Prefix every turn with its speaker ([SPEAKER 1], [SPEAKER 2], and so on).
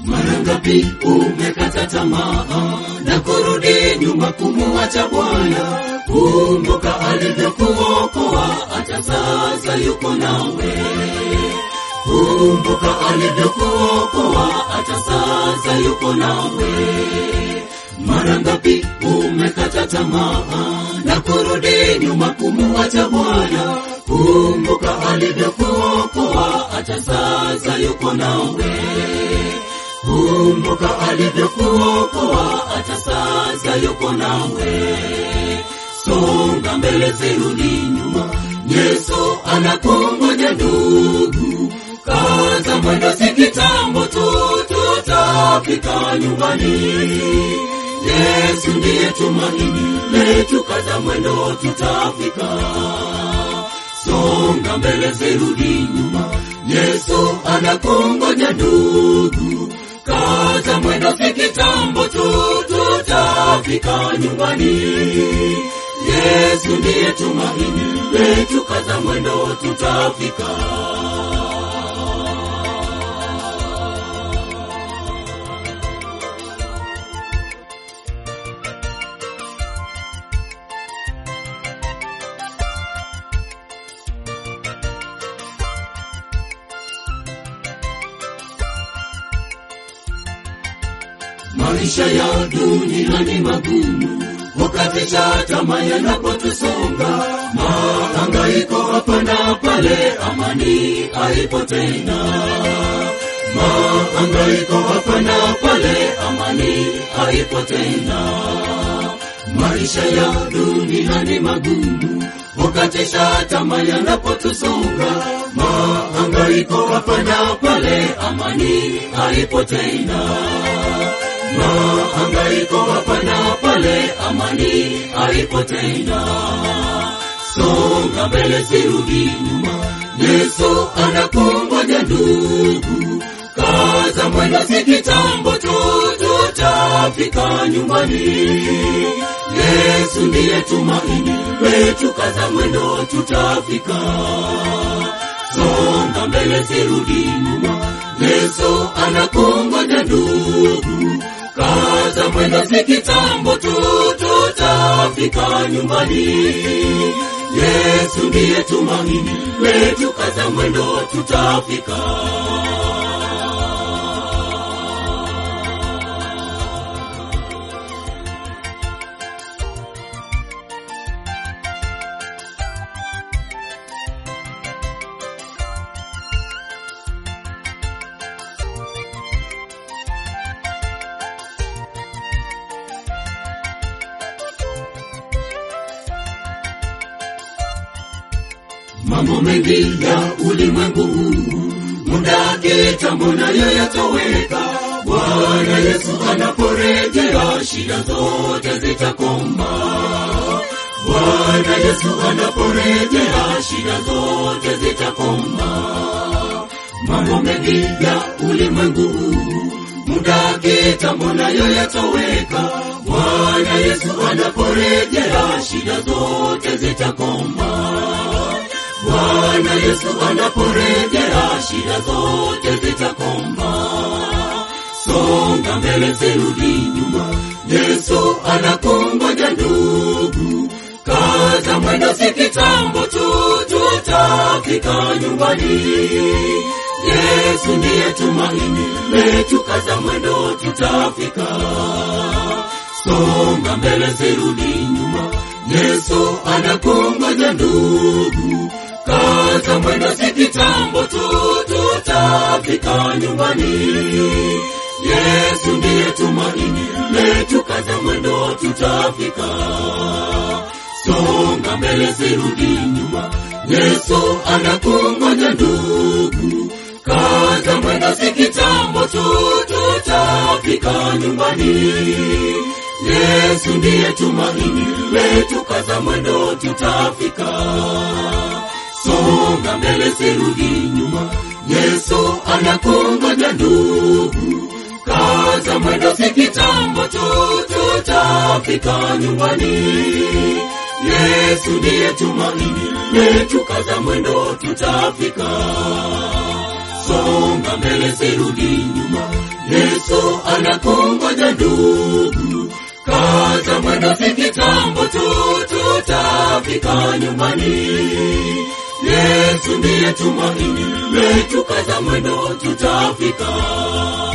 [SPEAKER 1] Mara ngapi umekata tamaa na kurudi nyuma kumuacha Bwana? Kumbuka alivyokuokoa, hata sasa yuko nawe. Kumbuka alivyokuokoa, hata sasa yuko nawe. Mara ngapi umekata tamaa na kurudi nyuma kumuacha Bwana? Kumbuka alivyokuokoa, hata sasa yuko nawe. Kumbuka alivyokuokoa, hata sasa yuko nawe. Songa mbele, zirudi nyuma, Yesu anakungoja ndugu. Kaza mwendo, si kitambo tu tutafika nyumbani. Yesu ndiye tumaini letu, kaza mwendo, tutafika. Songa mbele, zirudi nyuma, Yesu anakungoja ndugu. Kaza mwendo, si kitambo tu tutafika nyumbani. Yesu ndiye tumaini letu, kaza mwendo, tutafika. Maisha ya dunia ni magumu, wakati cha tamaa yanapotusonga, mahangaiko hapa na pale, amani haipo tena. Mahangaiko hapa na pale, amani haipo tena. Maisha ya dunia ni magumu, wakati cha tamaa yanapotusonga, mahangaiko hapa na pale, amani haipo tena mahangaiko hapa na pale, amani haipo tena. Songa mbele, sirudi nyuma, Yesu anakungoja ndugu. Kaza mwendo, si kitambo tu tutafika nyumbani. Yesu ndiye tumaini letu, kaza mwendo, tutafika. Songa mbele, sirudi nyuma, Yesu anakungoja ndugu. Kaza mwendo, si kitambo tu tutafika nyumbani. Yesu ndiye tumaini letu, kaza mwendo, tutafika. mambo mengi ya ulimwengu huu, muda kitambo nayo yatoweka. Bwana Yesu anaporejea, shida zote zitakoma. Bwana Yesu anaporejea, shida zote zitakoma. Mambo mengi ya ulimwengu huu, muda kitambo nayo yatoweka. Bwana Yesu anaporejea, shida zote zitakoma. Bwana Yesu anaporejea, shida zote zitakoma. Songa mbele, sirudi nyuma, Yesu anakungoja ndugu. Kaza mwendo, si kitambo tu tutafika nyumbani. Yesu ndiye tumaini letu, kaza mwendo, tutafika. Songa mbele, sirudi nyuma, Yesu anakungoja ndugu. Kaza mwendo, si kitambo tu tutafika nyumbani. Yesu ndiye tumaini letu, kaza mwendo, tutafika. Songa mbele, sirudi nyuma, Yesu anakungoja ndugu. Kaza mwendo, si kitambo tu tutafika nyumbani. Yesu ndiye tumaini letu, kaza mwendo, tutafika. Songa mbele, sirudi nyuma, Yesu anakungoja ndugu. Kaza mwendo, si kitambo tu tutafika nyumbani. Yesu ndiye tumaini letu, kaza mwendo, tutafika. Songa mbele, sirudi nyuma, Yesu anakungoja ndugu, kaza mwendo, si kitambo tu tutafika nyumbani. Yesu ndiye tumaini letu, kaza mwendo, tutafika.